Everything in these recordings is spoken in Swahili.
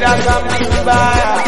ila kama vibaya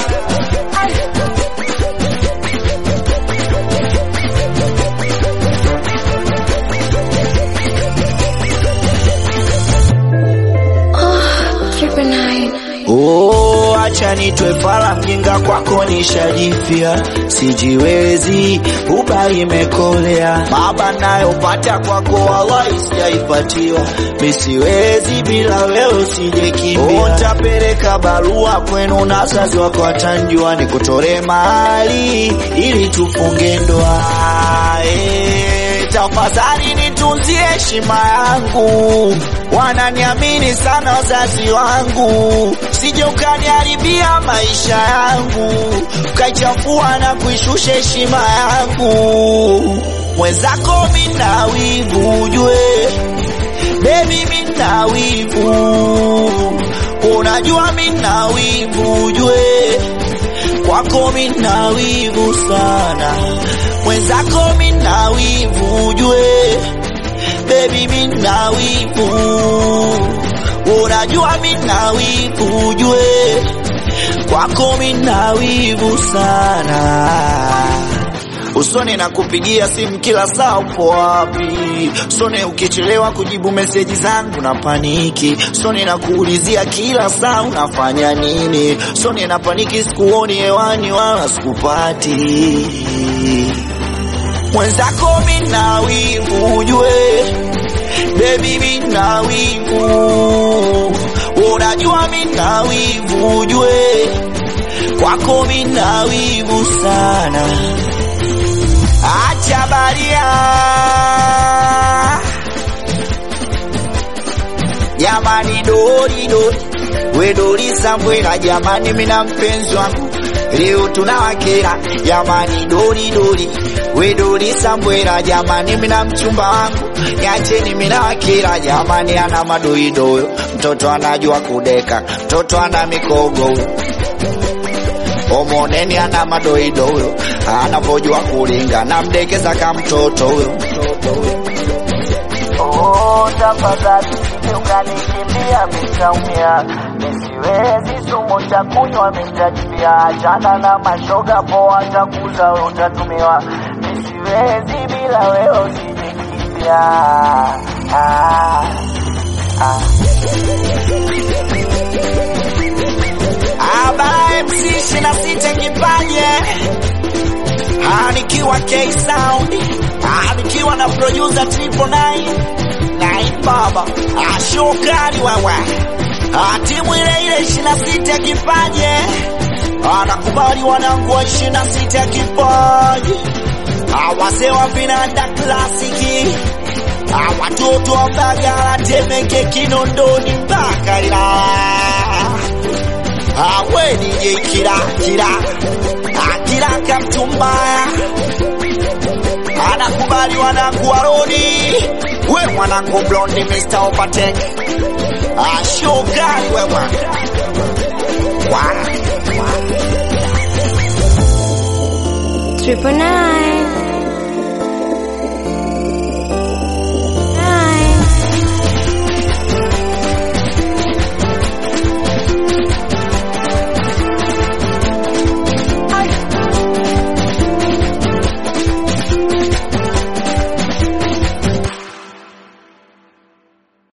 Triple nine. Oh, acha nitwe fala mjinga kwako nishajifia, sijiwezi uba imekolea, baba nayopata kwako wallahi sijaipatiwa, misiwezi bila wewe sijekimbia. Utapeleka barua kwenu na wazazi wako watanjua, nikutore mahali ili tufunge ndoa eh, tafadhali nitunzie heshima yangu, wananiamini sana wazazi wangu, sije ukaniharibia maisha yangu, ukaichafua na kuishusha heshima yangu. Mwenzako mina wivu ujue, baby mina wivu, unajua mina wivu ujue kwako mina wivu sana, mwenzako mina wivu ujue, baby mina wivu, unajua mina wivu ujue, kwako mina wivu sana. Usone na kupigia simu kila saa, upo wapi? Usone ukichelewa kujibu meseji zangu na paniki. Usone na kuulizia kila saa unafanya nini. Usone na paniki, sikuoni hewani wala sikupati. Mwenzako mina wivu ujue, baby mina wivu, unajua mina wivu ujue, kwako mina wivu sana. Acha baria jamani, dori dori we dori sambwela jamani, mina mpenzi wangu leo tunawakera jamani, dori dori we dori sambwela jamani, mina mchumba wangu niacheni, mina wakera jamani, ana madoidoyo, mtoto anajua kudeka, mtoto ana mikogo omoneni ana madoido huyo anapojua kulinga na mdekeza ka mtoto huyo Oh, tafadhali usije ukanikimbia, mitaumia. Nisiwezi sumu cha kunywa, mitajibia. Achana na mashoga poa, takuza wewe utatumiwa. Nisiwezi bila wewe, usijikimbia. Ah, ah. Aba MC ishirini na sita kipaje nikiwa K Sound Ah, nikiwa na producer Triple Nine Nine Baba Ah, shukari wewe Ah, timu ile ile ishirini na sita kipaje anakubali wanangu wa ishirini na sita kipaje Ah, wazee wa vinanda klasiki Ah, watoto wa Mbagala Temeke Kinondoni mpaka Ilala awe DJ kila kila akila kamtu mbaya anakubali wanangu waroni we mwanangu blondi Mr. Overtake ashokali wewe wa Triple nine.